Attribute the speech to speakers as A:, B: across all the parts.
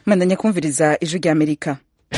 A: mandanya kumviriza ijwi rya amerika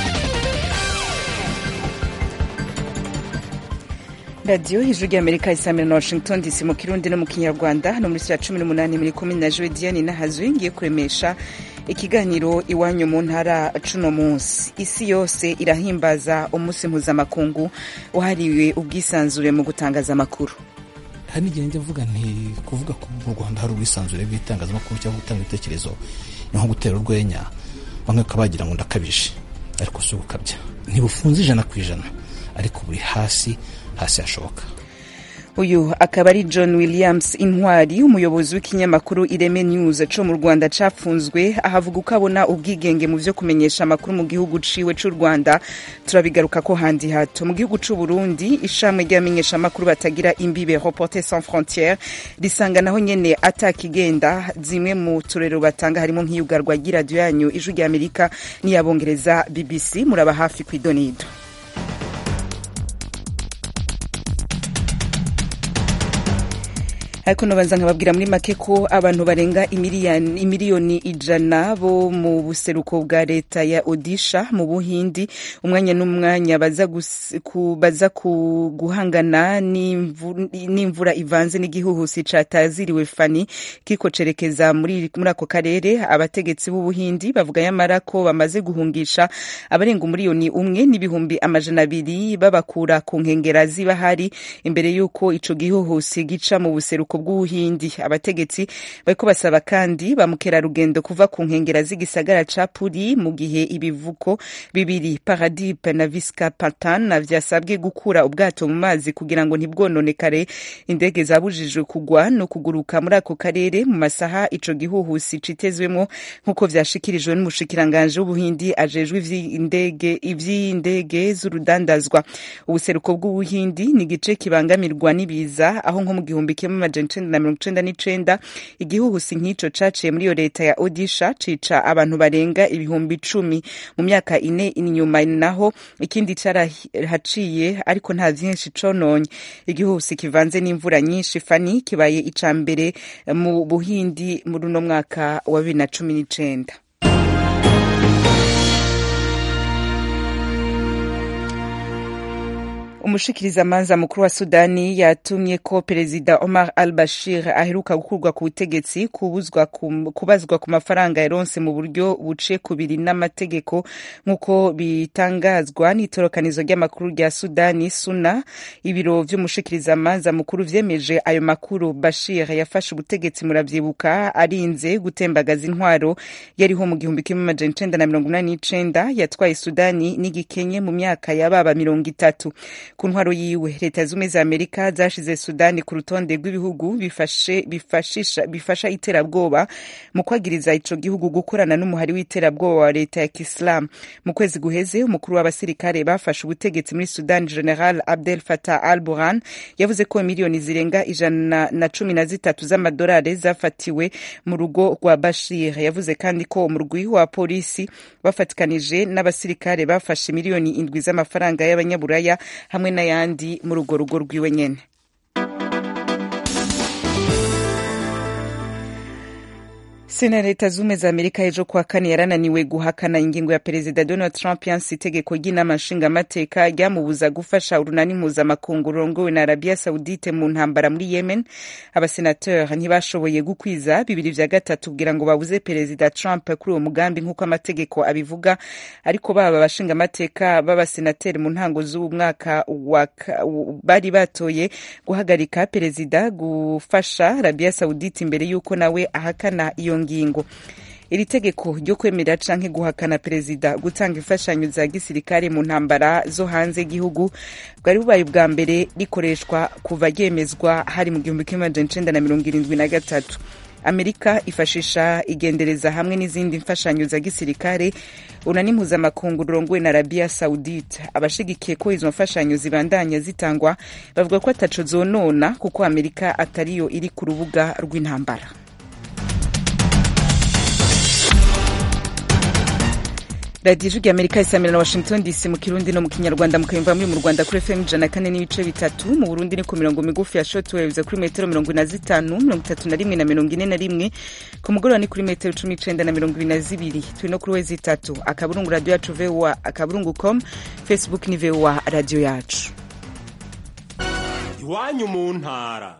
A: radiyo ijwi rya amerika isamira na washington dc mu kirundi no mu kinyarwanda no muri saa cumi n'umunani muri kumi na jowe diane n'ahazwi ngiye kuremesha ikiganiro iwanyu mu ntara cuno munsi isi yose irahimbaza umunsi mpuzamakungu wahariwe ubwisanzure mu gutangaza amakuru
B: hari n'igihe njya mvuga nti kuvuga ko mu rwanda hari ubwisanzure bw'itangazamakuru cyangwa gutanga ibitekerezo ni nko gutera urwenya bamwe bakaba bagira ngo ndakabije ariko si ugukabya ntibufunze ijana ku ijana ariko buri hasi hasi hashoboka
A: uyu akaba ari john williams intwari umuyobozi w'ikinyamakuru ireme news co mu rwanda cafunzwe ahavuga uko abona ubwigenge mu vyo kumenyesha amakuru mu gihugu ciwe c'u rwanda turabigaruka ko handi hato mu gihugu c'u burundi ishamwe ry'abamenyesha amakuru batagira imbibe reporter sans frontiere risanga naho nyene atakigenda zimwe mu turero batanga harimo nk'iyugarwa ry'iradiyo yanyu ijwi rya amerika n'iyabongereza bbc muraba hafi kw'idonido ariko nobanza nkababwira muri make ko abantu barenga imiliyoni ijana bo mu buseruko bwa leta ya odisha mu buhindi umwanya n'umwanya baza guhangana n'imvura ivanze n'igihuhusi cataziriwe fani kiko cerekeza muri ako karere abategetsi b'ubuhindi bavuga yamara ko bamaze guhungisha abarenga umuriyoni umwe n'ibihumbi amajana abiri babakura ku nkengera ziba hari imbere y'uko ico gihuhusi gica mu buseruko bw'ubuhindi abategetsi bariko basaba kandi ba mukerarugendo kuva ku nkengera z'igisagara ca puri mu gihe ibivuko bibiri paradipe na viskapatan vyasabwe gukura ubwato mu mazi kugira ngo ntibwononekare indege zabujijwe kugwa no kuguruka muri ako karere mu masaha ico gihuhusi citezwemwo nk'uko vyashikirijwe n'umushikiranganje w'ubuhindi ajejwe ivy'indege z'urudandazwa ubuseruko bw'ubuhindi ni igice kibangamirwa n'ibiza aho nko mu gihumbi kimwe amajana icenda na mirongo icenda n'icenda igihuhusi nk'ico caciye muri iyo leta ya odisha cica abantu barenga ibihumbi icumi mu myaka ine inyuma naho ikindi carahaciye ariko nta vyinshi cononye igihuhusi kivanze n'imvura nyinshi fani kibaye ica mbere mu buhindi muri uno mwaka wa bibiri na cumi n'icenda umushikirizamanza mukuru wa sudani yatumye ko perezida omar al bashir aheruka gukurwa ku butegetsi kubazwa ku mafaranga yaronse mu buryo buce kubiri n'amategeko nk'uko bitangazwa n'itorokanizo ry'amakuru rya sudani suna ibiro vy'umushikirizamanza mukuru vyemeje ayo makuru bashir yafashe ubutegetsi muravyibuka arinze gutembagaza intwaro yariho mu gihumbi kimwe amajana icenda na mirongo inani n'icenda yatwaye sudani n'igikenye mu myaka yababa mirongo itatu ku ntwaro yiwe leta zumwe za amerika zashize sudani ku rutonde rw'ibihugu bifasha iterabwoba mu kwagiriza ico gihugu gukorana n'umuhari w'iterabwoba wa leta ya kisilamu mu kwezi guheze umukuru w'abasirikare bafashe ubutegetsi muri sudani general abdel fatah al burhan yavuze ko miliyoni zirenga ijana na cumi na zitatu z'amadolari zafatiwe mu rugo rwa bashir yavuze kandi ko umurwi wa polisi bafatikanije n'abasirikare bafashe miliyoni indwi z'amafaranga y'abanyaburaya hamwe n'ayandi muri urwo rugo rwiwe nyene sena leta zumwe za amerika ejo kuwa kane yarananiwe guhakana ingingo ya perezida donald trump yanse itegeko ry'inama nshingamateka ryamubuza gufasha urunani mpuzamakungu rurongowe na arabia saudite mu ntambara muri yemen abasenateur ntibashoboye gukwiza bibiri vya gatatu kugira ngo babuze perezida trump kuri uwo mugambi nk'uko amategeko abivuga ariko baba abashingamateka b'abasenateri mu ntango z'uwu mwaka bari batoye guhagarika perezida gufasha arabia saudite imbere y'uko nawe ahakana iyo ngingo iri tegeko ryo kwemera canke guhakana perezida gutanga imfashanyo za gisirikare mu ntambara zo hanze y'igihugu bwari bubaye ubwa mbere rikoreshwa kuva ryemezwa hari mu gihumbi kimwe amajana icenda na mirongo irindwi na gatatu amerika ifashisha igendereza hamwe n'izindi mfashanyo za gisirikare unani mpuzamakungu rurongowe na arabia saudite abashigikiye ko izo mfashanyo zibandanya zitangwa bavuga ko ataco zonona kuko amerika atariyo iri ku rubuga rw'intambara radiyo ijwi amerika isamira na washington dc mu kirundi no mu kinyarwanda mukayumva muri mu rwanda kuri fm ijana kane n'ibice bitatu mu burundi ni ku mirongo migufi ya shotwaves kuri metero mirongo ine na zitanu mirongo itatu na rimwe na mirongo ine na rimwe ku mugoroba ni kuri metero cumi n'icenda na mirongo ibiri na zibiri turi no kuri wezi itatu akaburungu radiyo yacu voa akaburungu com facebook ni voa radiyo yacu
C: iwanyu mu ntara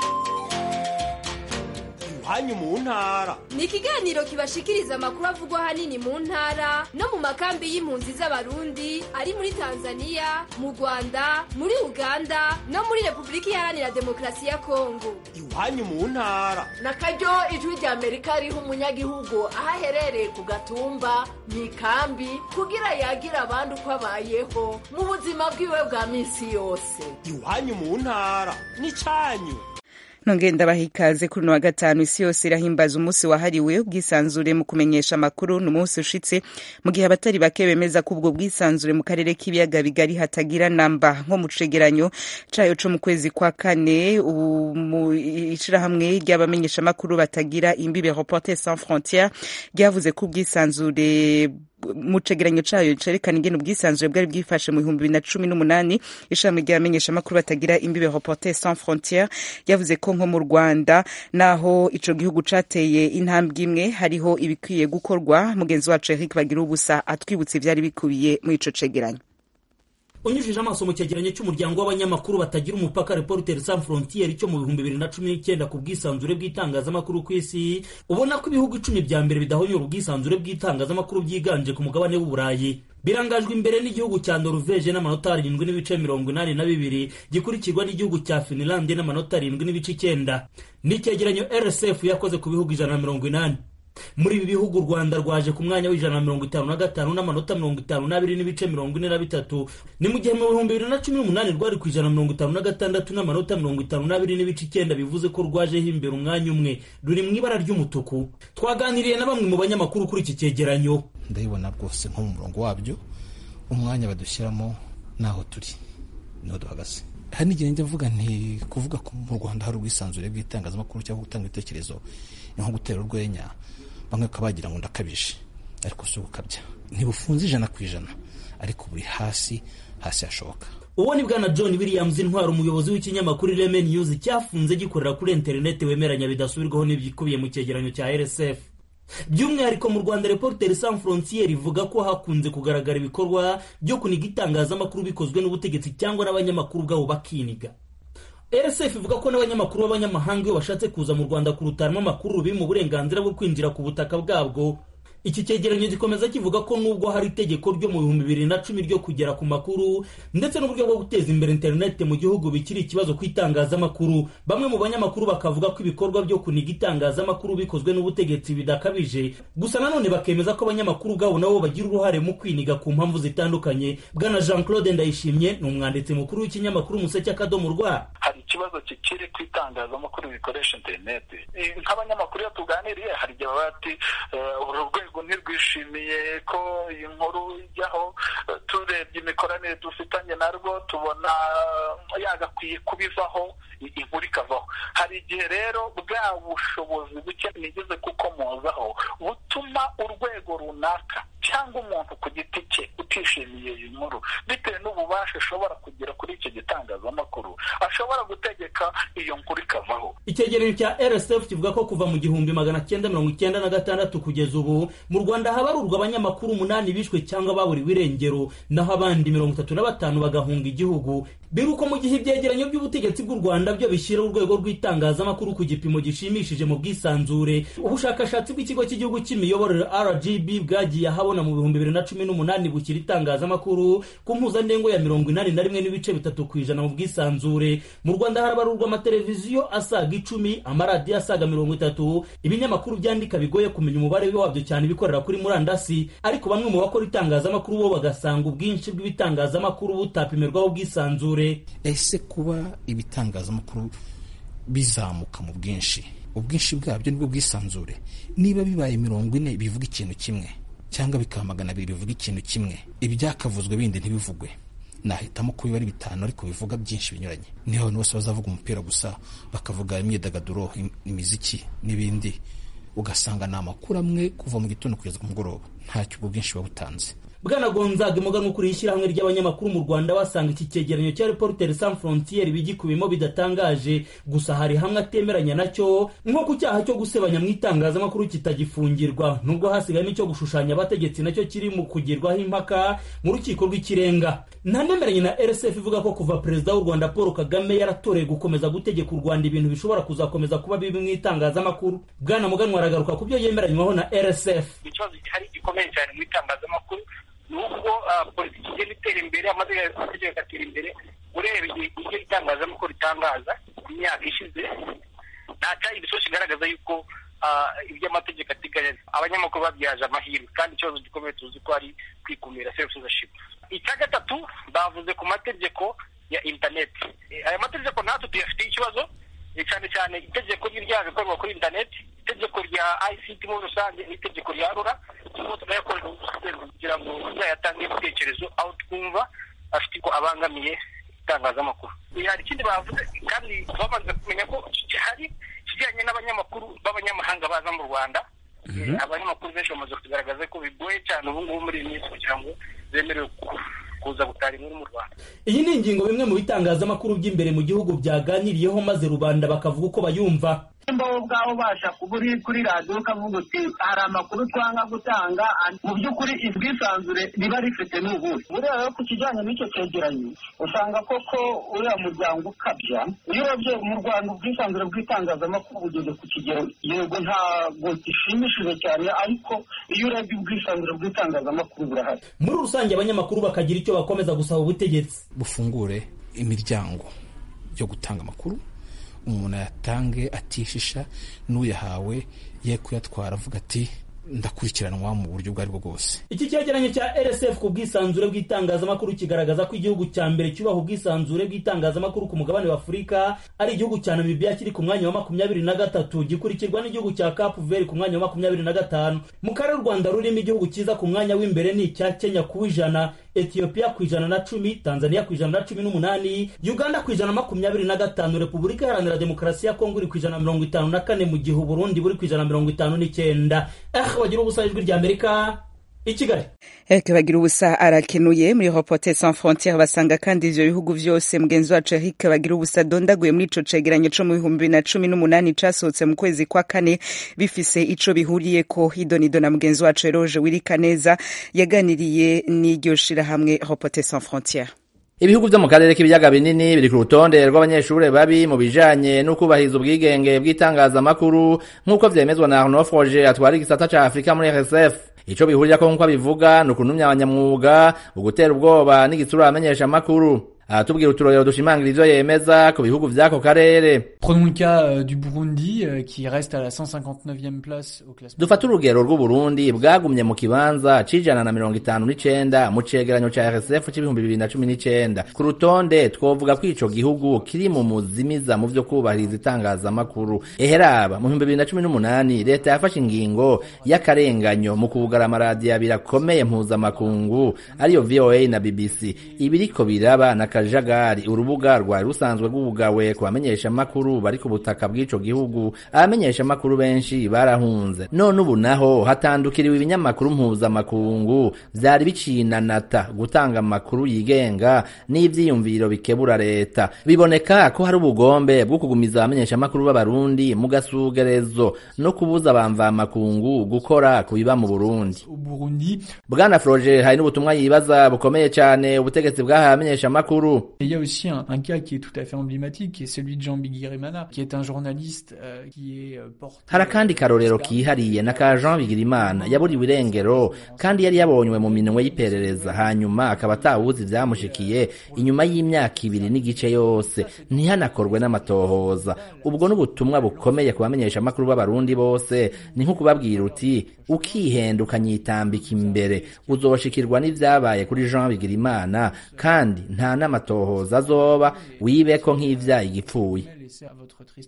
C: iwanyu mu ntara
D: ni ikiganiro kibashikiriza amakuru avugwa ahanini mu ntara no mu makambi y'impunzi z'abarundi ari muri tanzania mu rwanda muri uganda no muri repubulika iharanira demokarasi ya kongo
C: iwanyu mu ntara
E: na karyo ijwi rya amerika riha umunyagihugu aho aherereye ku gatumba mu ikambi kugira yagire abandi uko abayeho mu buzima bwiwe bwa minsi yose
C: iwanyu mu ntara n'icanyu
A: nongeye ndabaha ikaze kuri uno wa gatanu isi yose irahimbaza umunsi wahariwe ubwisanzure mu kumenyesha amakuru ni umunsi ushitse mu gihe abatari bake bemeza ko ubwo bwisanzure mu karere k'ibiyaga bigari hatagira namba nko mu cegeranyo cayo co mu kwezi kwa kane mu ishirahamwe ry'abamenyesha amakuru batagira imbibe reporter sans frontiere ryavuze ko ubwisanzure mu cegeranyo cayo cerekana ingene ubwisanzure bwari bwifashe mu bihumbi bibiri na cumi n'umunani ishami ry'abamenyesha amakuru batagira imbibe reporter sans frontiere yavuze ko nko mu rwanda naho ico gihugu cateye intambwe imwe hariho ibikwiye gukorwa mugenzi wacu eric bagira ubusa atwibutsa ivyari bikubiye muri ico cegeranyo
F: unyujije amaso mu cyegeranyo cy'umuryango w'abanyamakuru batagira umupaka reporter sans frontiere cyo mu bihumbi bibiri na cumi n'icyenda ku bwisanzure bw'itangazamakuru ku isi ubona ko ibihugu icumi bya mbere bidahonyora ubwisanzure bw'itangazamakuru byiganje ku mugabane w'uburayi birangajwe imbere n'igihugu cya noruveje n'amanota arindwi n'ibice mirongo inani na bibiri gikurikirwa n'igihugu cya finlande n'amanota arindwi n'ibice icyenda ni icyegeranyo rsf yakoze ku bihugu ijana na mirongo inani muri ibi bihugu u rwanda rwaje ku mwanya w'ijana na mirongo itanu na gatanu n'amanota mirongo itanu n'abiri n'ibice mirongo ine na bitatu ni mu gihe mu bihumbi bibiri na cumi n'umunani rwari ku ijana na mirongo itanu na gatandatu n'amanota mirongo itanu n'abiri n'ibice icyenda bivuze ko rwajeho imbere umwanya umwe ruri mu ibara ry'umutuku twaganiriye na bamwe mu banyamakuru kuri iki cyegeranyo
B: ndabibona rwose nko mu murongo wabyo umwanya badushyiramo naho turi niho duhagaze hari n'igihe njya mvuga nti kuvuga ko mu rwanda hari ubwisanzure bw'itangazamakuru cyangwa gutanga ibitekerezo ni nko gutera urwenya bamwe bakaba bagira ngo ndakabije ariko si ugukabya ntibufunze ijana ku ijana ariko buri hasi hasi hashoboka
F: uwo ni bwana john williams intwara umuyobozi w'ikinyamakuru ireme news cyafunze gikorera kuri interineti wemeranya bidasubirwaho n'ibikubiye mu cyegeranyo cya rsf by'umwihariko mu rwanda reporter sans frontiere ivuga ko hakunze kugaragara ibikorwa byo kuniga itangazamakuru bikozwe n'ubutegetsi cyangwa n'abanyamakuru ubwabo bakiniga rsf ivuga ko n'abanyamakuru b'abanyamahanga iyo bashatse kuza mu rwanda kurutaramo amakuru biri mu burenganzira bwo kwinjira ku butaka bwabwo iki cyegeranyo gikomeza kivuga ko nubwo hari itegeko ryo mu bihumbi bibiri na cumi ryo kugera ku makuru ndetse n'uburyo bwo guteza imbere interineti mu gihugu bikiri ikibazo ku itangazamakuru bamwe mu banyamakuru bakavuga ko ibikorwa byo kuniga itangazamakuru bikozwe n'ubutegetsi bidakabije gusa nanone bakemeza ko abanyamakuru ubwabo nabo bagira uruhare mu kwiniga ku mpamvu zitandukanye bwana jean claude ndayishimye ni umwanditsi mukuru w'ikinyamakuru umuseke akadomo rwa
G: hari ikibazo kikiri ku itangazamakuru bikoresha interineti nk'abanyamakuru iyo tuganiriye hari igihe baba bati uru rwego ntirwishimiye ko iyi nkuru ijyaho turebye imikoranire dufitanye narwo tubona yagakwiye kubivaho inkuru ikavaho hari igihe rero bwa bushobozi buke nigeze kukomozaho butuma urwego runaka cyangwa umuntu ku giti cye utishimiye iyi nkuru bitewe n'ububasha ashobora kugira kuri icyo gitangazamakuru ashobora gutegeka iyo nkuru ikavaho
F: icyegeranyo cya rsf kivuga ko kuva mu gihumbi magana cyenda mirongo icyenda na gatandatu kugeza ubu mu rwanda habarurwa abanyamakuru umunani bishwe cyangwa baburiwe irengero naho abandi mirongo itatu na batanu bagahunga igihugu biruko mu gihe ibyegeranyo by'ubutegetsi bw'u rwanda byo bishyira urwego rw'itangazamakuru ku gipimo gishimishije mu bwisanzure ubushakashatsi bw'ikigo cy'igihugu cy'imiyoborere rgb bwagiye ahabona mu bihumbi bibiri na cumi n'umunani bushyira itangazamakuru ku mpuzandengo ya mirongo inani na rimwe n'ibice bitatu ku ijana mu bwisanzure mu rwanda harabarurwa amateleviziyo asaga icumi amaradiyo asaga mirongo itatu ibinyamakuru byandika bigoye kumenya umubare wabyo cyane ibikorera kuri murandasi ariko bamwe mu bakora itangazamakuru bo bagasanga ubwinshi bw'ibitangazamakuru butapimirwaho ubwisanzure
B: ese kuba ibitangazamakuru bizamuka mu bwinshi ubwinshi bwabyo nibwo bwisanzure niba bibaye mirongo ine bivuga ikintu kimwe cyangwa bikaba magana abiri bivuga ikintu kimwe ibyakavuzwe bindi ntibivugwe nahitamo ko biba ari bitanu ariko bivuga byinshi binyuranye niho abantu bose bazavuga umupira gusa bakavuga imyidagaduro imiziki n'ibindi ugasanga ni amakuru amwe kuva mu gitondo kugeza ku mugoroba ntacyo ubwo bwinshi buba butanze
F: bwana gonzaga umuganwa ukuriye ishyirahamwe ry'abanyamakuru mu rwanda basanga iki cyegeranyo cya reporter sans frontiere bigikubiyemo bidatangaje gusa hari hamwe atemeranya nacyo nko ku cyaha cyo gusebanya mu itangazamakuru kitagifungirwa nubwo hasigayemo icyo gushushanya abategetsi nacyo kiri mu kugirwaho impaka mu rukiko rw'ikirenga ntanemeranye na rsf ivuga ko kuva perezida w'u rwanda paul kagame yaratoreye gukomeza gutegeka u rwanda ibintu bishobora kuzakomeza kuba bibi mu itangazamakuru bwana muganwa aragaruka ku byo yemeranywaho na rsf
H: ikibazo gihari gikomeye cyane mu itangazamakuru nubwo politiki igenda itera imbere amategeko agatera imbere urebeye ibyo itangazamakuru ritangaza mu myaka ishize nta cyari ibisosi kigaragaza yuko ibyo amategeko ateganya abanyamakuru babyaje amahirwe kandi ikibazo gikomeye tuzi ko ari kwikumira self censorship icya gatatu bavuze ku mategeko ya interineti aya mategeko natwe tuyafitiye ikibazo cyane cyane itegeko ry'ibyaha bikorwa kuri interineti itegeko rya ICT muri rusange n'itegeko rya rura turimo tunayakorera kugira ngo tuzayatange ibitekerezo aho twumva afite ko abangamiye itangazamakuru hari ikindi bavuze kandi bamaze kumenya ko hari ikijyanye n'abanyamakuru b'abanyamahanga baza mu rwanda abanyamakuru benshi bamaze kugaragaza ko bigoye cyane ubu ngubu muri iyi minsi kugira ngo bemerewe kuza gutara inkuru mu rwanda
F: iyi ni ingingo bimwe mu bitangazamakuru by'imbere mu gihugu byaganiriyeho maze rubanda bakavuga uko bayumva
I: nimba wowe ubwawe ubasha kuba uri kuri radiyo ukavuga uti hari amakuru twanga gutanga mu by'ukuri ubwisanzure riba rifite ni ubuhe buriya rero ku kijyanye n'icyo cyegeranyo usanga koko uriya muryango ukabya iyo urebye mu rwanda ubwisanzure bw'itangazamakuru bugeze ku kigero yego ntabwo gishimishije cyane ariko iyo urebye ubwisanzure bw'itangazamakuru burahari
F: muri rusange abanyamakuru bakagira icyo bakomeza gusaba ubutegetsi
B: bufungure imiryango yo gutanga amakuru umuntu ayatange atishisha n'uyahawe ye kuyatwara avuga ati ndakurikiranwa mu buryo ubwo aribwo bwose
F: iki cyegeranyo cya rsf ku bwisanzure bw'itangazamakuru kigaragaza ko igihugu cya mbere cyubaha ubwisanzure bw'itangazamakuru ku mugabane wa afurika ari igihugu cya namibia kiri ku mwanya wa makumyabiri na gatatu gikurikirwa n'igihugu cya capu veri ku mwanya wa makumyabiri na gatanu mu karere u rwanda rurimo igihugu cyiza ku mwanya w'imbere ni icya kenya ku ijana etiyopiya ku ijana na cumi tanzania ku ijana na cumi n'umunani uganda ku ijana na makumyabiri na gatanu repubulika iharanira demokarasi ya kongo iri ku ijana na mirongo itanu na kane mu gihe uburundi buri ku ijana na mirongo itanu n'icyenda eh bagira ubusa ijwi rya amerika i kigali
A: Eric bagira ubusa arakenuye muri Reporters sans frontières basanga kandi ivyo bihugu vyose mugenzi wacu Eric bagira ubusa dondaguye muri ico cegeranyo co mu bihumbi bibiri na cumi n'umunani casohotse mu kwezi kwa kane bifise ico bihuriyeko idonido na mugenzi wacu Eroge Wirikaneza yaganiriye n'iryo shirahamwe Reporters sans frontières
J: ibihugu vyo mu karere k'ibiyaga binini biri ku rutonde rw'abanyeshure babi mu bijanye n'ukubahiriza ubwigenge bw'itangazamakuru nk'uko vyemezwa na Arnaud Froger atwara igisata ca Afurika muri RSF ico bihurirako nk'uko abivuga ni ukuntumya abanyamwuga ugutera ubwoba n'igitsura abamenyesha amakuru aratubwira uturorero dushimangira ivyo yemeza ku bihugu vy'ako karere
K: Prenons le cas euh, du Burundi euh, qui reste à la 159e place au classement.
J: dufate urugero rw'uburundi bwagumye mu kibanza c'ijana na mirongo itanu n'icenda mu cegeranyo ca rsf c'ibihumbi bibiri na cumi n'icenda ku rutonde twovuga ko ico gihugu kiri mu muzimiza mu vyo kubahiriza itangazamakuru eheraba mu bihumbi bibiri na cumi n'umunani leta yafashe ingingo y'akarenganyo mu kugara amaradiyo abiri akomeye mpuzamakungu ariyo voa na bbc ibiriko biraba na kajagari urubuga rwari rusanzwe rwugawe ku bamenyesha amakuru bari ku butaka bw'ico gihugu abamenyesha amakuru benshi barahunze none ubu naho hatandukiriwe ibinyamakuru mpuzamakungu vyari bicinanata gutanga amakuru yigenga n'ivyiyumviro bikebura leta biboneka ko hari ubugombe bwo kugumiza abamenyesha amakuru b'abarundi mu gasugerezo no kubuza abamvamakungu gukora ku biba mu burundi
K: Au Burundi,
J: bwana froger hari n'ubutumwa yibaza bukomeye cane ubutegetsi bwahaye abamenyesha amakuru
K: Et il y a aussi un, un cas qui est tout à fait emblématique, qui est celui de Jean Bigirimana, qui est un journaliste euh, qui est euh, porté...
J: hari akandi karorero kihariye na ka jean bigirimana yaburiwe irengero kandi yari yabonywe mu minwe y'iperereza hanyuma akaba atawuzi vyamushikiye inyuma y'imyaka ibiri n'igice yose ntihanakorwe n'amatohoza ubwo n'ubutumwa bukomeye ku bamenyesha amakuru b'abarundi bose ni nko kubabwira uti ukihenda ukanyitambika imbere uzoshikirwa n'ivyabaye kuri jean bigirimana kandi nta n'amatohoza azoba wibeko nk'ivyayi gipfuye
K: laissé à votre triste sort.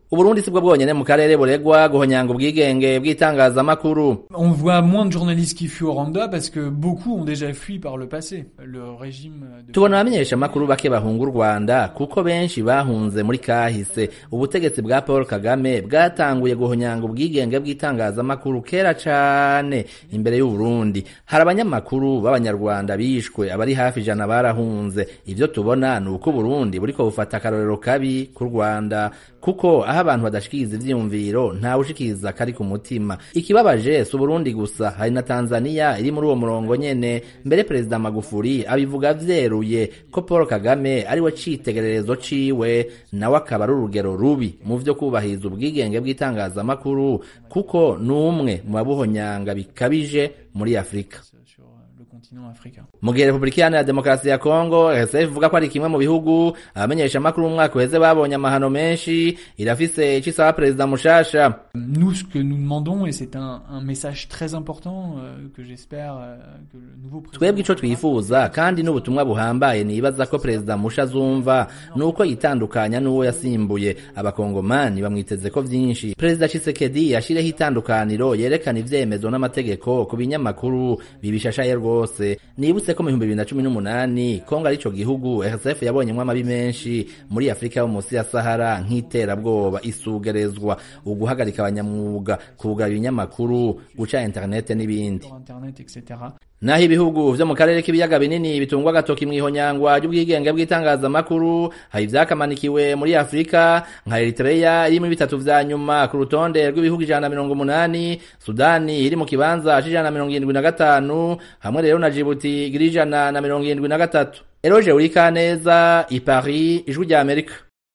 J: uburundi sibwo bwonyene mu karere buregwa guhonyanga ubwigenge bw'itangazamakuru
K: On voit moins de journalistes qui fuient au Rwanda parce que beaucoup ont déjà fui par le passé. Le régime de...
J: tubona abamenyeshamakuru bake bahunga u rwanda kuko benshi bahunze muri kahise ubutegetsi bwa paul kagame bwatanguye guhonyanga ubwigenge bw'itangazamakuru kera cane imbere y'uburundi hari abanyamakuru b'abanyarwanda bishwe abari hafi ijana barahunze ivyo tubona ni uko uburundi buriko bufata akarorero kabi ku rwanda kuko aho abantu badashikiriza ivyiyumviro ntawe ushikiriza kari ku mutima ikibabaje si uburundi gusa hari na tanzania iri muri uwo murongo nyene mbere perezida magufuri abivuga vyeruye ko paul kagame ari we citegererezo ciwe nawe akaba ari urugero rubi mu vyo kubahiriza ubwigenge bw'itangazamakuru kuko ni umwe mu babuhonyanga bikabije muri afurika
K: continent africain.
J: mu gihe repubulika iharanira demokarasi ya kongo rsf ivuga ko ari kimwe mu bihugu abamenyeshamakuru mu mwaka uheze babonye amahano menshi irafise ico isaba perezida mushasha
K: Nous, ce que nous demandons, et c'est un, un message très important euh, que j'espère euh, que le nouveau président...
J: twebwe ico twifuza kandi n'ubutumwa buhambaye nibaza ko perezida musha azumva ni uko yitandukanya n'uwo yasimbuye abakongomani bamwiteze ko vyinshi perezida chisekedi yashireho itandukaniro yerekana ivyemezo n'amategeko ku binyamakuru bibishashaye rwose nibutse ko mu bihumbi bibiri na cumi n'umunani kongo ari ico gihugu rsf yabonyemwo amabi menshi muri afurika yo munsi ya sahara nk'iterabwoba isugerezwa uguhagarika abanyamwuga kugara ibinyamakuru guca interinete n'ibindi
K: sur Internet, etc.
J: naho ibihugu vyo mu karere k'ibiyaga binini bitungwa agatoki mw'ihonyangwa ry'ubwigenge bw'itangazamakuru hari ivyakamanikiwe muri afurika nka eritreya iri muri bitatu vya nyuma ku rutonde rw'ibihugu ijana na mirongo umunani sudani iri mu kibanza c'ijana na mirongo irindwi na gatanu hamwe rero na jibuti igira ijana na mirongo irindwi na gatatu eroje urikaneza i paris ijwi rya amerika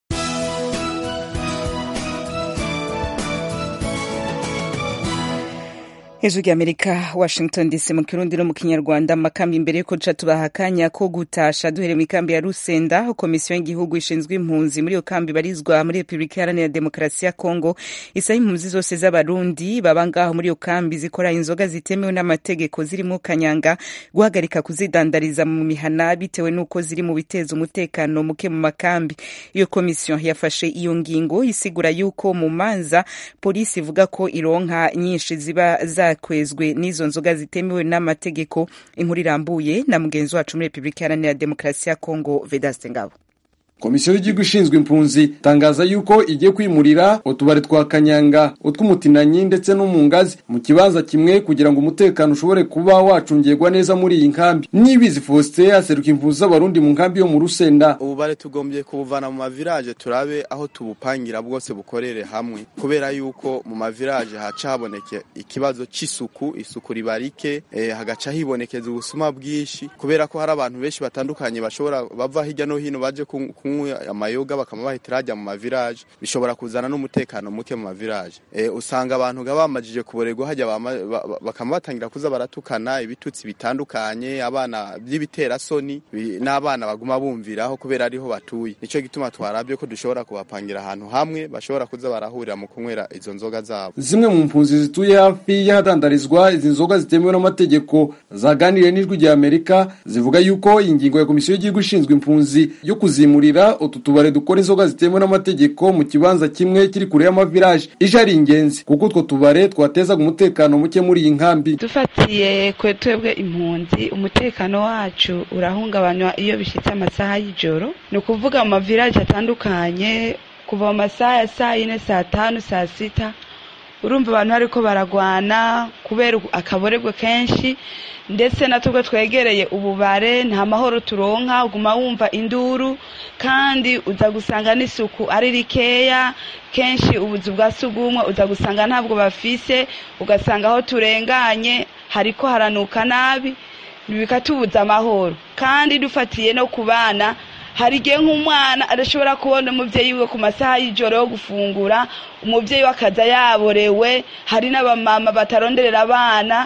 A: hejuru ry'amerika washington dc mu kirundi no mu kinyarwanda amakambi imbere yuko duca tubaha akanya ko gutasha duhereye mu ikambi ya rusenda aho komisiyo y'igihugu ishinzwe impunzi muri iyo kambi barizwa muri repubulika iharanira demokarasi ya kongo isaba impunzi zose z'abarundi baba ngaho muri iyo kambi zikora inzoga zitemewe n'amategeko zirimo kanyanga guhagarika kuzidandariza mu mihana bitewe n'uko ziri mu biteza umutekano muke mu makambi iyo komisiyo yafashe iyo ngingo isigura yuko mu manza polisi ivuga ko ironka nyinshi ziba za zakwezwe n'izo nzoga zitemewe n'amategeko inkuru irambuye na mugenzi wacu muri repubulika iharanira demokarasi ya kongo vedaste ngabo
L: komisiyo y'igihugu ishinzwe impunzi itangaza yuko igiye kwimurira utubari twa kanyanga utw'umutinanyi ndetse no mu ngazi mu kibanza kimwe kugira ngo umutekano ushobore kuba wacungirwa neza muri iyi nkambi nibizi faustin aseruka impunzi z'abarundi mu nkambi yo mu rusenda
M: ububare tugombye kubuvana mu mavirage turabe aho tubupangira bwose bukorere hamwe kubera yuko mu mavirage haca haboneke ikibazo c'isuku isuku ribarike eh, hagaca hibonekeza ubusuma bwinshi kubera ko hari abantu benshi batandukanye bashobora bava hirya no hino baje kunywa amayoga bakaba bahita hajya mu mavirage bishobora kuzana n'umutekano muke mu mavirage e, usanga abantu nga bamajije kuborerwa hajya bakaba batangira kuza baratukana ibitutsi bitandukanye abana by'ibiterasoni n'abana baguma bumviraho kubera ariho batuye nico gituma twarabye ko dushobora kubapangira ahantu hamwe bashobora kuza barahurira mu kunywera izo nzoga zabo
L: zimwe mu mpunzi zituye hafi y'ahadandarizwa izi nzoga zitemewe n'amategeko zaganiriye n'ijwi rya amerika zivuga yuko iyi ngingo ya komisiyo y'igihugu ishinzwe impunzi yo kuzimurira utu tubare dukora inzoga zitemewe n'amategeko mu kibanza kimwe kiri kure y'amavirage ije ari ingenzi kuko utwo tubare twatezaga umutekano muke muri iyi nkambi
N: dufatiye kwe twebwe impunzi umutekano wacu urahungabanywa iyo bishyitse amasaha y'ijoro ni ukuvuga mu mavirage atandukanye kuva mu masaha ya saa yine saa tanu saa sita urumva abantu bariko baragwana kubera akaborebwe kenshi ndetse na tubwo twegereye ububare nta mahoro turonka uguma wumva induru kandi uza gusanga n'isuku ari rikeya kenshi ubuzu bwa sugumwe uza gusanga ntabwo bafise ugasanga aho turenganye hariko haranuka nabi bikatubuza amahoro kandi dufatiye no ku bana hari igihe nk'umwana adashobora kubona umubyeyi we ku masaha y'ijoro yo gufungura umubyeyi we akaza yaborewe hari n'abamama bataronderera abana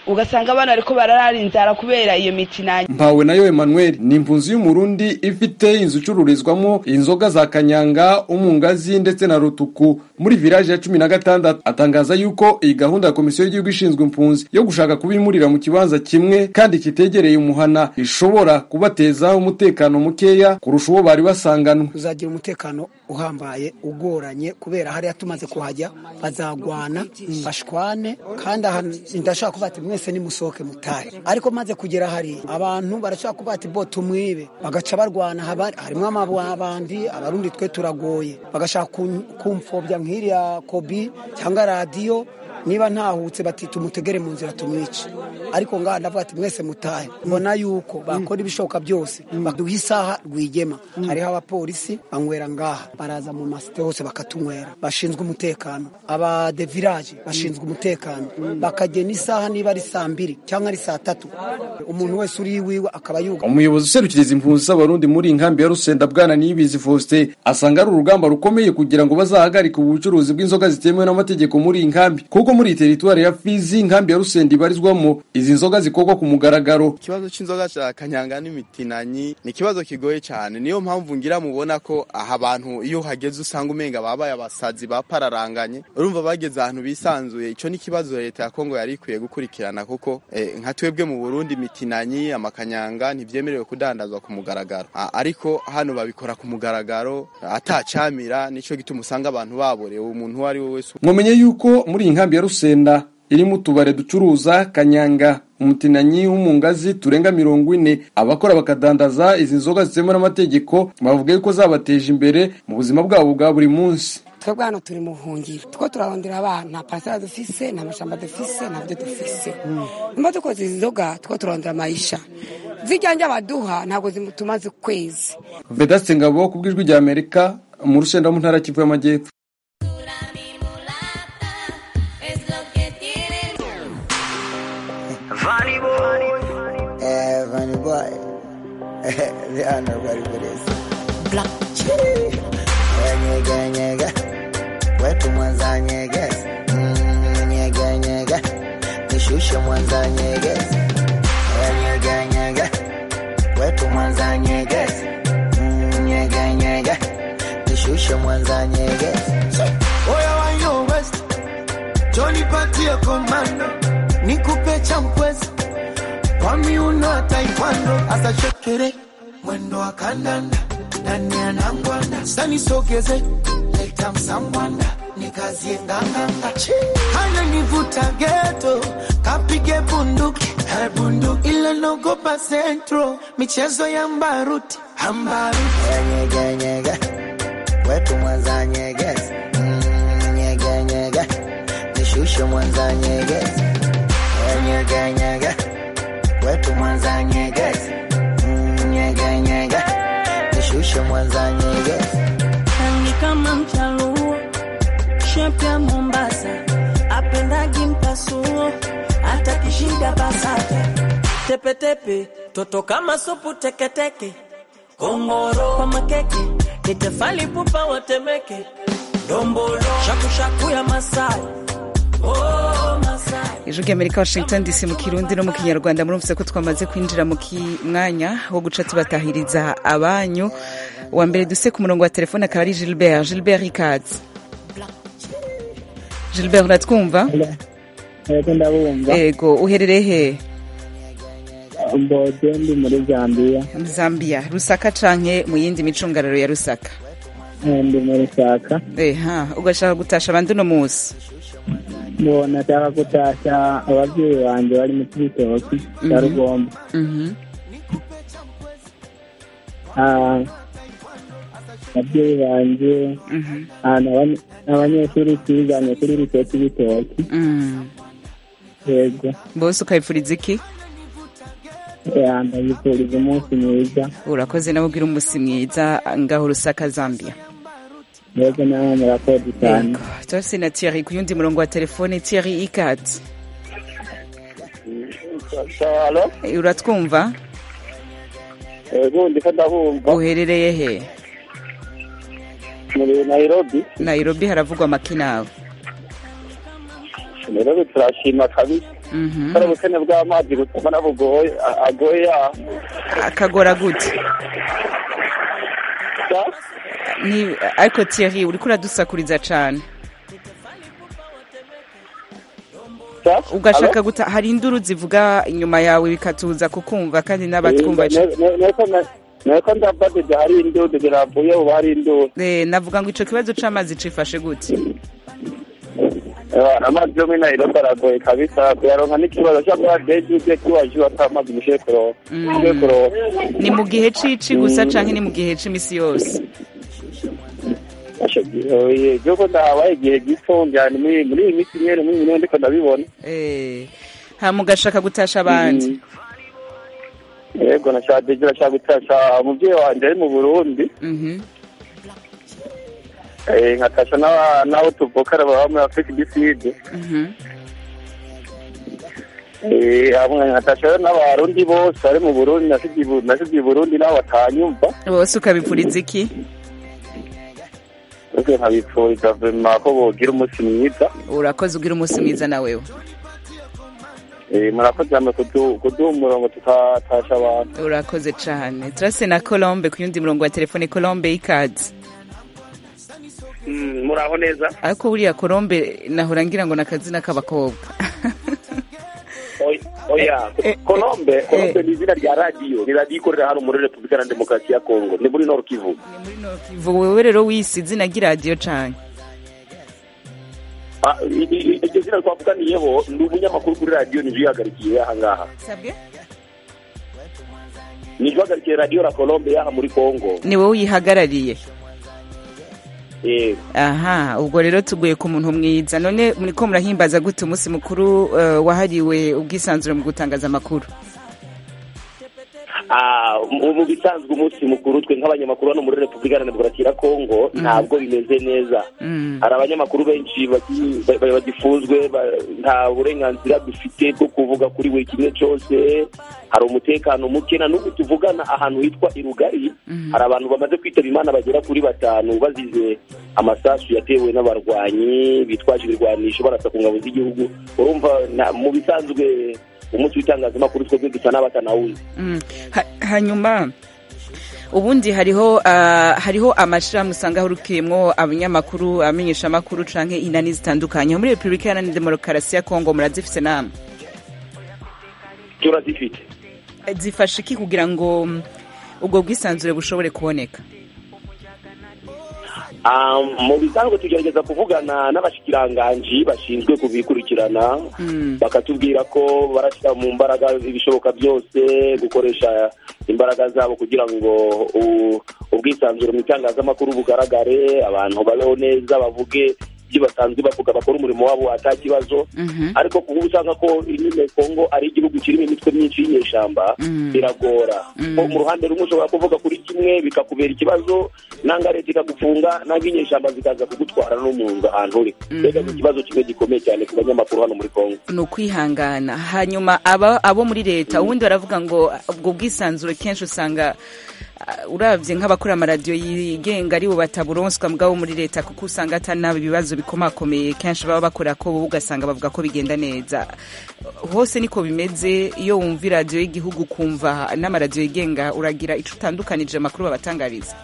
N: ugasanga abana bariko bararara inzara kubera iyo mitinanyi
L: mpawe nayo emmanuel ni impunzi y'umurundi ifite inzu icururizwamo inzoga za kanyanga umungazi ndetse na rutuku muri village ya cumi na gatandatu atangaza yuko iyi gahunda ya komisiyo y'igihugu ishinzwe impunzi yo gushaka kubimurira mu kibanza kimwe kandi kitegereye umuhana ishobora kubateza umutekano mukeya kurusha uwo bari basanganwe
O: uzagira umutekano uhambaye ugoranye kubera hariya tumaze kuhajya bazagwana bashwane kandi aha ndashaka kuvuga ati mwese nimusohoke mutahe ariko maze kugera hari abantu barashaka kuvuga ati bo tumwibe bagaca barwana haba- harimo amabandi abarundi twe turagoye bagashaka kun- kumfobya nk'iriya kobi cyangwa radiyo niba ntahutse bati tumutegere mu nzira tumwice ariko ngaha ndavuga ati mwese mutahe mbona yuko bakora ibishoboka byose baduha isaha rwigema hariho abapolisi banywera ngaha baraza mu masite hose bakatunywera bashinzwe umutekano aba de village bashinzwe umutekano bakagena isaha niba ari saa mbiri cyangwa ari saa tatu umuntu wese uri iwiwe akaba yuga
L: umuyobozi userukiriza impunzi z'abarundi muri iyi nkambi ya rusenda bwana niyibizi faustin asanga ari urugamba rukomeye kugira ngo bazahagarike ubu bucuruzi bw'inzoga zitemewe n'amategeko muri iyi nkambi kuko muri iyi teritwari ya fizi inkambi ya rusenda ibarizwamo izi nzoga zikorwa ku mugaragaro
M: ikibazo cy'inzoga cya kanyanga n'imitinanyi ni ikibazo kigoye cyane niyo mpamvu ngira mubona ko aha abantu iyo hageze usanga umenga babaye abasazi bapararanganye urumva bageze ahantu bisanzuye icyo ni ikibazo leta ya kongo yari ikwiye gukurikirana kuko eh, nka twebwe mu burundi imitinanyi amakanyanga ntibyemerewe kudandazwa ku mugaragaro Ah, ariko hano babikora ku mugaragaro atacamira nicyo gituma usanga abantu baborewe umuntu uwo ari we wese
L: mwomenye yuko muri iyi nkambi ya rusenda irimo utubare ducuruza kanyanga umutinanyi w'umungazi turenga mirongo ine abakora bakadandaza izi nzoga zitemewe n'amategeko bavuga yuko zabateje imbere mu buzima bwabo bwa buri munsi
P: twebwe hano turi mu buhungiro two turarondera abana nta parasera dufise nta mashamba dufise nta byo dufise nimba dukoze izi nzoga two turarondera amayisha zijyanye abaduha ntabwo tumaze ukwezi
L: vedaste ngabo ku bw'ijwi rya amerika mu rusenda mu ntara kivu y'amajyepfo
Q: Funny boy. Eh, funny boy. they are not ready for this. Black chili. Nyega, nyega. Wetu mwanza nyegezi. Mm, Nyega, nyega. Nishushe mwanza nyegezi. Nyega, nyega. Wetu mwanza nyegezi. Mm, Nyega, nyega. Nishushe mwanza nyegezi.
R: Oya wa yo west Johnny patie komando Nikupe champwezi Kwa miuno ya taekwondo Asa shekere Mwendo wa kandanda Nani anangwanda Sani sogeze Leta msambwanda Nikazie nganganga Hana nivuta geto Kapige bunduki Eh, bunduki Ile nogopa centro Michezo ya mbaruti Ambaruti
Q: Nyega, nyega. Wetu mwanza nyegezi. Mm, Nyega, nyega. Nishushe mwanza nyegezi. Nyega, nyega. Wetu mwanza nyegezi. Mm, Nyega, nyega. Nishushe mwanza nyegezi.
S: Rangi kama mchaluo, shepu ya Mombasa, apendagi mpasuo, hata kishida basata, tepetepe, toto kama supu teketeke, kongoro kwa makeke, ni tefali pupa watemeke, dombolo, shakushaku ya Masai, oh Masai.
A: ijwi ry'amerika washington dc mu kirundi no mu kinyarwanda murumvise ko twamaze kwinjira mu ki- mwanya wo guca tubatahiriza abanyu wa mbere duse ku murongo wa telefone akaba ari gilbert gilbert ikaze gilbert uratwumva
T: Yego ndabumva.
A: ego uherereye he
T: Mbode ndi muri Zambia.
A: zambia rusaka canke mu yindi micungararo ya rusaka
T: Eh, Ndi muri Saka.
A: eha ugashaka gutasha abandi uno munsi
T: Ngo nataka kutasha ababyeyi banje bari mu Cibitoki cya
A: Mhm.
T: Rugombo.
A: Mhm.
T: Ah, ababyeyi banje ah, n'abanye- n'abanyeshuri twiganye kuri lycée Cibitoki.
A: Mm.
T: Yego.
A: bose ukabipfuriza iki
T: Eh, ndabifuriza umunsi mwiza.
A: urakoze nawe ugira umunsi mwiza ngaho rusaka zambia
T: Yego nawe murakoze cyane.
A: turafise na thierry ku yundi murongo wa telefone thierry ikaze
U: Halo?
A: Eh, uratwumva
U: Ego ndiko ndabumva
A: uherereye he
U: muri Nairobi.
A: nairobi haravugwa amakinawe
U: rero turashima kabisa kubera ubukene bw'amazi butuma nabugoye agoye yaho
A: akagora gute ni ariko Thierry uriko uradusakuriza cane ugashaka guta hari induru zivuga inyuma yawe bikatuza kukumva kandi n'abatwumva
U: nuko ndabadije hari indudu ziravuye ubu hari indudu
A: Eh, navuga ngo ico kibazo c'amazi cifashe gute
U: amazi yo muri nairobi aragoye kabisa kuyaronka n'ikibazo cyangwa deji uje kiwaje ata amazi mushiye kuronka mushiye kuronka
A: ni mu gihe c'ici gusa canke ni mu gihe c'imisi yose
U: igihugu ndahabaye igihe gito njyana muri muri iyi minsi nyene muri iyi minsi ndiko ndabibona
A: Eh, hama ugashaka gutasha abandi
U: yego nashaka deji nashaka gutasha umuvyeyi wanje ari mu burundi
A: Mhm.
U: Eh, nkatasha n'aba- n'abo tuvukana baba muri afurika igiside
A: Mhm.
U: Eh, hamwe nkatasha rero n'abarundi bose bari mu burundi nasigiye i Bu- nasigiye i burundi n'abo batanyumva
A: bose ukabipfuriza iki
U: ese nkabipfuriza vema ko bogira umunsi mwiza
A: urakoze ugira umunsi mwiza na wewe
U: Eh, murakoze hamwe kudu- kuduha umurongo tukatasha abantu
A: urakoze cane turase na colombe ku yundi murongo wa telefone colombe y'ikazi
D: muraho neza
A: ariko buriya colombe nahora ngira ngo ni akazina k'abakobwa
D: oya kolombe kolombe ni izina rya radiyo ni radiyo ikorera hano muri repubulika na demokarasi ya kongo ni muri nord kivu
A: Vuga wewe rero wisi izina ry'iradiyo cane
D: Ah, i- i- iryo zina twavuganiyeho ndi umunyamakuru kuri radiyo nije uyihagarikiye aha ngaha
A: sabwe
D: nije uhagarikiye radiyo la kolombe yaha muri kongo
A: ni wowe uyihagarariye
D: Eh,
A: aha ubwo rero tuguye ku muntu mwiza none muriko murahimbaza gute umunsi mukuru eh, wahariwe ubwisanzure mu gutangaza amakuru
D: ah, mu mu bisanzwe umunsi mukuru twe nk'abanyamakuru hano muri repubulika na demokarasi ya kongo ntabwo bimeze neza hari abanyamakuru benshi bagi- ba- ba- bagifunzwe ba- nta burenganzira dufite bwo kuvuga kuri buri kimwe cyose hari umutekano muke na n'ubu tuvugana ahantu hitwa irugari hari abantu bamaze kwitaba imana bagera kuri batanu bazize amasasu yatewe n'abarwanyi bitwaje ibirwanisho barasa ku ngabo z'igihugu urumva na- mu bisanzwe umunsi w'itangazamakuru twebwe dusa n'abatanawuzi
A: Mm. Ha- hanyuma ubundi hariho ah, hariho amashirahamwe usanga ahurikiyemwo abanyamakuru amenyeshamakuru canke inani zitandukanye muri repubulika iharanira demokarasi ya kongo murazifise namwe
D: turazifite
A: Eh, zifasha iki kugira ngo mm, ubwo bwisanzure bushobore kuboneka
D: Ah, mu bisanzwe tugerageza kuvugana n'abashikiranganji bashinzwe kubikurikirana bakatubwira ko barashyira mu mbaraga ibishoboka byose gukoresha imbaraga zabo kugira ngo u- ubwisanzure mu itangazamakuru bugaragare abantu babeho neza bavuge ibyo basanzwe bavuga bakora umurimo wabo ata kibazo ariko kuba usanga ko nyine kongo ari igihugu kirimo imitwe myinshi y'inyeshyamba biragora ko mu ruhande rumwe ushobora kuvuga kuri kimwe bikakubera ikibazo nanga leta ikagufunga nanga inyeshyamba zikaza kugutwara no mu nzu ahantu uri mbega ni ikibazo kimwe gikomeye cyane ku banyamakuru hano muri kongo
A: ni ukwihangana hanyuma aba abo muri leta ubundi baravuga ngo ubwo bwisanzure kenshi usanga ah, uravye nk'abakora amaradiyo yigenga ari bo bataburonswa mugabo muri leta kuko usanga atanaba ibibazo bikomakomeye kenshi baba bakora ko bo ugasanga bavuga ko bigenda neza hose niko bimeze iyo wumva iradiyo y'igihugu kumva n'amaradiyo yigenga uragira ico utandukanije amakuru babatangariza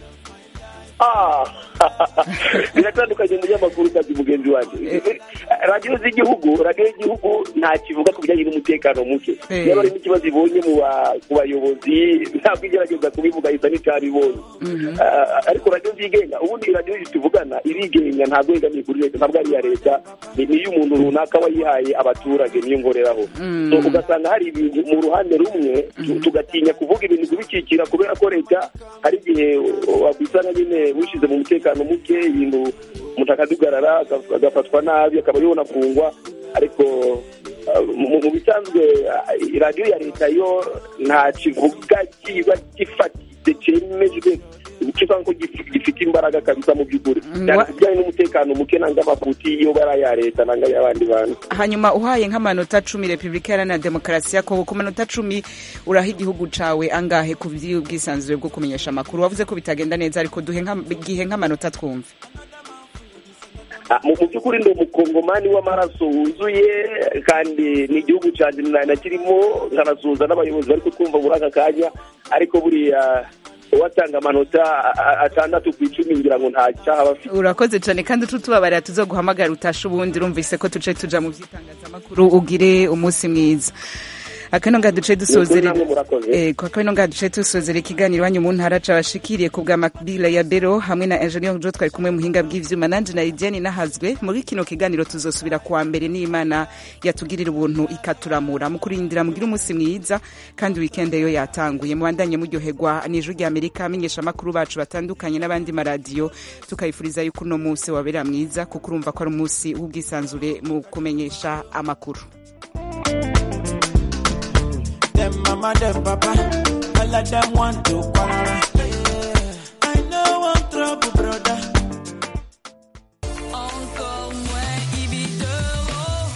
D: Ah, biratandukanye umunyamakuru kazi mugenzi wanjye radiyo z'igihugu radiyo y'igihugu nta kivuga ku bijyanye n'umutekano muke
A: Eh.
D: niba harimo ikibazo ibonye mu ba- ku bayobozi ntabwo igerageza kubivuga isa n'icyabibonye Ah, ariko radiyo zigenga ubundi radiyo tuvugana irigenga ntabwo yegamiye kuri leta ntabwo ari iya leta ni ni iy'umuntu runaka wayihaye abaturage niyo ngoreraho
A: Mm.
D: So, ugasanga hari ibintu mu ruhande rumwe tu- tugatinya kuvuga ibintu kubikikira kubera ko leta hari igihe wabisanga nyine wishyize mu mutekano muke ibintu umuntu akadugarara agaf- agafatwa nabi akaba yibona kungwa ariko ah, mu mu bisanzwe ah, radiyo ya leta yo nta kivuga kiba gifatitse cyemejwe kivuga ko gif- gifite imbaraga kabisa mu by'ukuri cyane ku bijyanye n'umutekano muke nanga amafuti iyo bari aya leta nanga ay'abandi bantu
A: hanyuma uhaye nk'amanota cumi repubulika iharanira demokarasi ya kongo ku manota cumi uraha igihugu cawe angahe ku by'ubwisanzure bwo kumenyesha amakuru wavuze ko bitagenda neza ariko duhe nka- gihe nk'amanota twumve
D: Ah, mu mu by'ukuri ndi umukongomani w'amaraso wuzuye kandi ni igihugu cyanjye na- nakirimo nkanasuhuza n'abayobozi bari kutwumva muri aka kanya ariko buriya uwatanga amanota a- a- atandatu ku icumi ngira ngo nta cyaha aba afite
A: urakoze cyane kandi ututubabarira tuzoguhamagara utashe ubundi urumvise ko tuce tuja mu by'itangazamakuru ugire umunsi mwiza akano ngaha duce dusozere
D: namwe murakoze.
A: eh kwa kano ngaha duce dusozere ikiganiro iwanyu mu ntara cabashikiriye ku bwa Macbila ya Bero hamwe na Engineer Jo twari kumwe muhinga bw'ivyuma nanje na Idiane nahazwe muri kino kiganiro tuzosubira kuwa mbere n'Imana yatugirira ubuntu ikaturamura mu kurindira mugira umunsi mwiza kandi weekend yo yatanguye mubandanye muryoherwa n'ijwi rya Amerika amenyesha makuru bacu batandukanye n'abandi maradiyo tukayifuriza yuko uno munsi wabera mwiza kuko urumva ko ari umunsi w'ubwisanzure mu kumenyesha amakuru
C: Them mama, them papa, all of them want to quarrel. I know one trouble, brother.